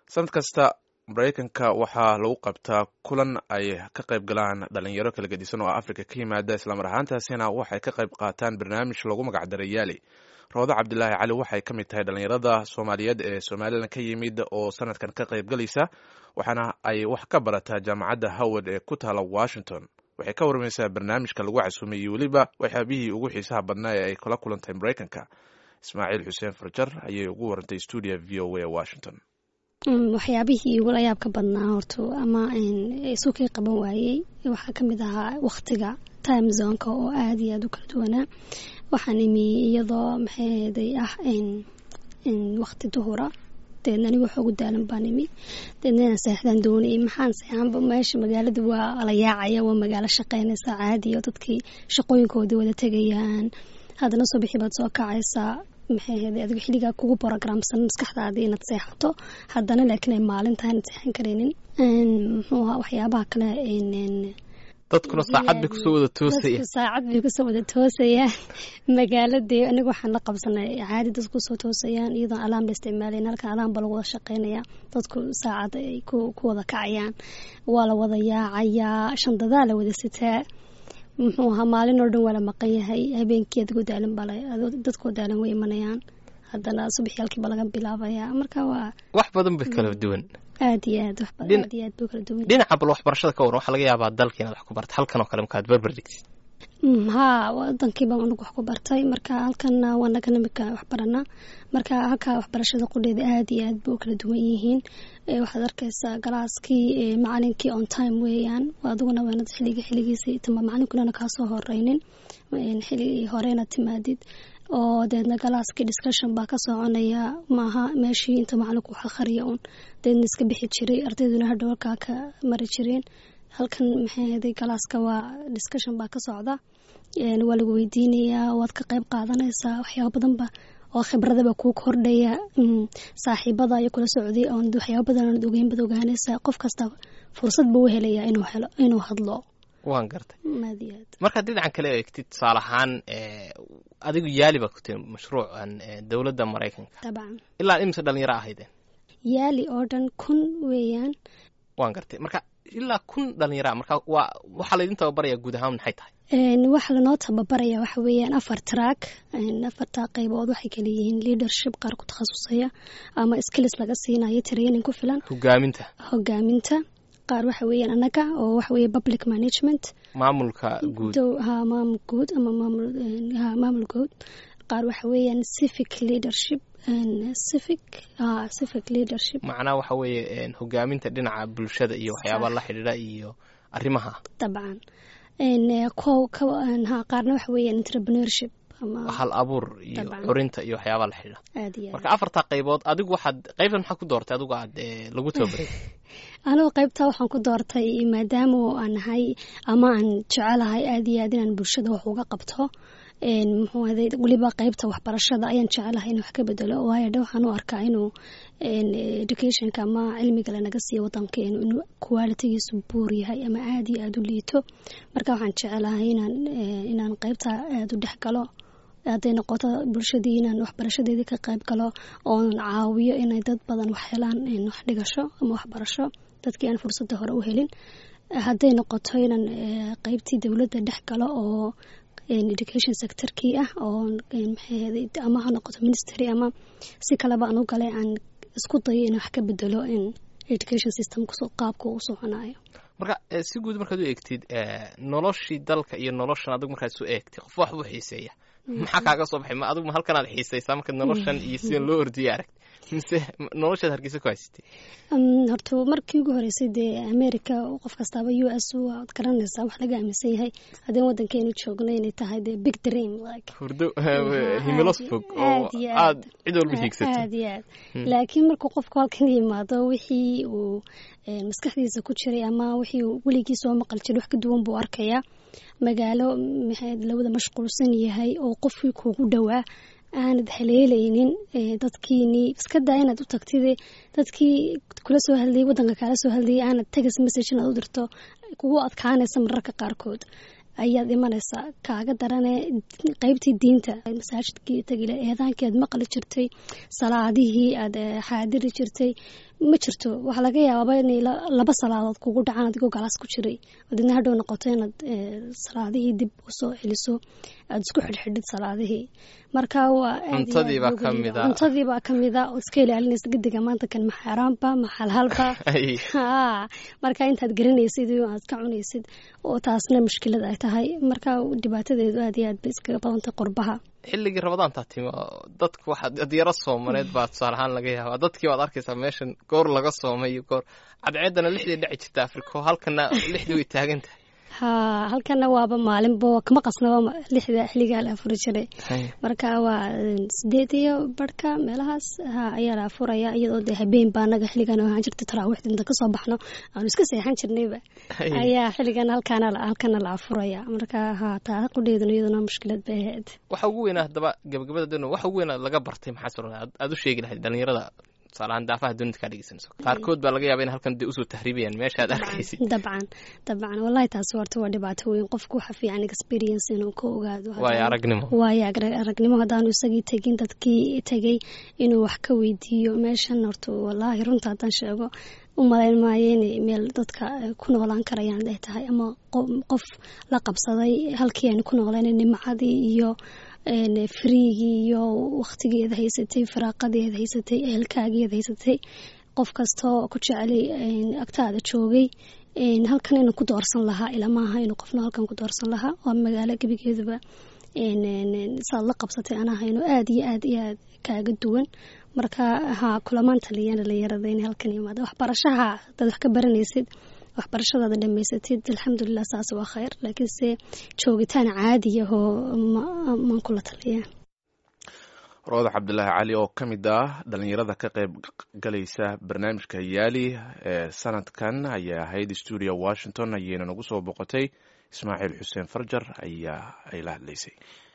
sanad kasta maraykanka waxaa lagu qabtaa kulan ay ka qayb galaan dhalinyaro kala gedisan oo afrika ka yimaada islamar ahaantaasina waxay ka qayb qaataan barnaamij lagu magacdaray yaali roodo cabdilaahi cali waxay ka mid tahay dhalinyarada soomaaliyeed ee somalilan ka yimid oo sanadkan ka qayb galaysa waxaana ay wax ka barataa jaamacadda howard ee ku taala washington waxay ka warmaysaa barnaamijka lagu casuumay iyo weliba waxyaabihii ugu xiisaha badnaa ee ay kula kulantay maraykanka ismaaciil xuseen farjar ayay ugu warantay stuudia v o a washington waxyaabihii igula yaab ka badnaa horto ama isukii qaban waayey waxaa kamid ahaa waktiga time zonka oo aada iyo aada u kala duwanaa waxaan imi iyadoo maxaeeday ah wakti duhura deedna anigu xoogu daalan baan imi deedna inaan seexdaan doonayay maxaan seexanba meesha magaalada waa la yaacaya waa magaalo shaqeynaysa caadi oo dadkii shaqooyinkoodii wada tegayaan haddana subaxii baad soo kacaysaa maxay ahayd adigo xilligaa kugu borogramsan maskaxdaadii inaad seexato haddana laakiin ay maalin tahay inaad seexan karaynin muxuu ahaa waxyaabaha kale dadkuna saacad bay kusoo wada toosayaan saacad bay kusoo wada toosayaan magaaladii aniga waxaan la qabsanay caadi dadku kusoo toosayaan iyadoon alaam la isticmaalayn halkan alaam ba lagu wada shaqeynaya dadku saacad ay ku wada kacayaan waa la wada yaacayaa shandadaa la wada sitaa muxuu ahaa maalin oo dhan waa la maqan yahay habeenkii adigoo daalan baa dadkoo daalan way imanayaan haddana subaxii halkiiba laga bilaabayaa marka waa wax badan bay kala duwan aad iyo aad wax badan aad iyo aad bay kala duwan dhinaca bal waxbarashada ka waran waxaa laga yaabaa dalka inaad wax ku barta halkan oo kale markaad barbar dhigtid haa wadankiiba anagu wax ku bartay marka halkana waanagana imika wax baranaa marka halkaa waxbarashada qudheeda aad iyo aad bay u kala duwan yihiin waxaad arkaysaa galaaskii macalinkii on time weeyaan adiguna waanad xiligi xiligiisii tama macalinkunana kaasoo horeynin xiligi hore inaad timaadid oo deedna galaaskii discussion baa ka soconaya maaha meeshii inta macalinku wax akhriya un deedna iska bixi jiray ardayduna hadhow halkaa ka mari jireen halkan maxay ahaday galaaska waa discussion baa ka socda waa lagu weydiinayaa waad ka qayb qaadanaysaa waxyaaba badanba oo khibradaba kuu kordhaya saaxiibada iyo kula socday oon waxyaaba badan aanad ogeyn bad ogaanaysaa qof kasta fursad buu u helayaa inuu helo inuu hadlo waan gartay aad iyo aad markaad dhinacan kale eegtid tusaale ahaan adigu yaali baa ku tiri mashruucan dowladda maraykanka dabcan ilaa imise dhalinyaro ahaydeen yaali oo dhan kun weeyaan waan gartay marka ilaa kun dhalinyaraa marka waa waxaa laydin tababaraya guud ahaan maxay tahay waxa lanoo tababaraya waxa weeyaan afar track afarta qaybood waxay kala yihiin leadership qaar ku takhasusaya ama skills laga siinayo training ku filan hogaaminta hogaaminta qaar waxa weeyaan annaga oo waxa weeye public management maamulka guud ha maamul guud ama maamul ha maamul guud qaar waxa weeyaan civic leadership civic ha civic leadership macnaha waxa weeye hogaaminta dhinaca bulshada iyo waxyaabaha la xidhiidha iyo arrimaha dabcan ko ha qaarna waxa weeyaan entrepreneurship hal abuur iyo curinta iyo waxyaabaa la xidhiidha aad iyo marka afartaa qaybood adigu waxaad qaybtan maxaa ku doortay adigu aad lagu tababaray anigu qaybtaa waxaan ku doortay maadaama aan nahay ama aan jecelahay aad iyo aad inaan bulshada wax uga qabto muxuu ahaday weliba qaybta waxbarashada ayaan jecelahay in wax ka bedelo waayo dhe waxaan u arkaa inuu educationka ama cilmiga lanaga siiyo wadankeenu inuu qualitigiisu buur yahay ama aada iyo aada u liito marka waxaan jecelahay inaan inaan qaybta aada u dhex galo hadday noqoto bulshadii inaan waxbarashadeedii ka qayb galo oon caawiyo inay dad badan wax helaan wax dhigasho ama waxbarasho dadkii aan fursadda hore u helin hadday noqoto inaan qaybtii dowladda dhex galo oo education sectorkii ah oo maxay ama ha noqoto ministry ama si kaleba aan u galay aan isku dayo in wax ka bedelo in education system qaabka u soconayo marka si guud markaad u eegtid noloshii dalka iyo noloshan adigu markaad isu eegtid qof wax buu xiiseeya maxaa kaaga soo baxay ma adigu ma halkanaad xiisaysaa markaad noloshan iyo sidan loo ordiya aragti mise noloshaad hargeysa ku haysatay horta markii ugu horeysay dee america qof kastaaba u s waad garanaysaa wax laga aaminsan yahay haddeen wadankeenu joogno inay tahay dee big dream like hurdo himilos fog oo aad cid walba hiigsato aad iyo aad laakiin markuu qofku halkan yimaado wixii uu maskaxdiisa ku jiray ama wixii uu weligii soo maqal jiray wax ka duwan buu arkayaa magaalo maxay lawada mashquulsan yahay oo qofkii kuugu dhowaa aanad haleelaynin dadkiini iska daa inaad u tagtid dadkii kula soo hadlayay wadanka kaala soo hadlayay aanad tegas message inaad u dirto kugu adkaanaysa mararka qaarkood ayaad imanaysaa kaaga darane qeybtii diinta masaajidkii tagile eedaankii aad maqli jirtay salaadihii aad xaadiri jirtay ma jirto waxaa laga yaabaaba inay laba salaadood kugu dhacaan adigoo galaas ku jiray adidna hadhow noqoto inaad salaadihii dib usoo celiso aada isku xidhxidhid salaadihii marka waa cuntadiibaa kamida oo iska ilaalinaysa gediga maanta kan ma xaaraanba ma xalhalba marka intaad garanaysid aad ka cunaysid oo taasna mushkilad ay tahay marka dhibaatadeedu aad iyo aad bay iskaga badantay qurbaha xilligii rabadaantaa timi dadku waxa adyaro soomaneed baa tusaale ahaan laga yaabaa dadkii baad arkaysaa meeshan goor laga soomay iyo goor cadceeddana lixdii dhici jirta afriko halkana lixdii way taagan tahay ha halkana waaba maalinba kama qasnaba lixda xiligaa la afuri jiray marka waa sideed iyo barhka meelahaas ha ayaa la afuraya iyadoo dee habeen baa anaga xiligan ahaan jirta taraawiixda inta kasoo baxno aanu iska seexan jirnayba ayaa xiligan halkaana halkana la afuraya marka ha taa qudheeduna iyaduna mushkilad bay ahayd waxa ugu weynaa haddaba gabagabada dun waxa ugu weynaa laga bartay maxaa soo aad u sheegi lahayd dhalinyarada tusaalahaan daafaha dunida kaa dhegeysanayso qaarkood baa laga yaaba in halkan dee usoo tahriibayaan meeshaad arkaysid dabcan dabcan wallahi taasi horta waa dhibaato weyn qofku waxa fiican experience inuu ka ogaado waayo aragnimo waayo aragnimo haddaanu isagii tegin dadkii tegay inuu wax ka weydiiyo meeshan horta wallaahi runta haddaan sheego u malayn maayo inay meel dadka ku noolaan karayaan ay tahay ama qof la qabsaday halkii aynu ku nooleen nimcadii iyo friigii iyo waktigeeda haysatay firaaqadeeda haysatay ehelkaageeda haysatay qof kastoo ku jecelay agtaada joogay halkan inuu ku doorsan lahaa ilamaaha inuu qofna halkan ku doorsan lahaa waa magaalo gebigeeduba saad la qabsatay anahayno aada iyo aad iyo aad kaaga duwan marka ha kulamaan taliyan dhalinyarada in halkan yimaada waxbarashaha hadaad wax ka baranaysid waxbarashadaada dhamaysatid alxamdulilah saas waa khayr laakiinse joogitaan caadiyahoo maan kula taliya rooda cabdilaahi cali oo ka mid ah dhalinyarada ka qayb galaysa barnaamijka yaali ee sanadkan ayay ahayd stuudio washington ayayna nagu soo boqotay ismaaciil xuseen farjar ayaa ay la hadlaysay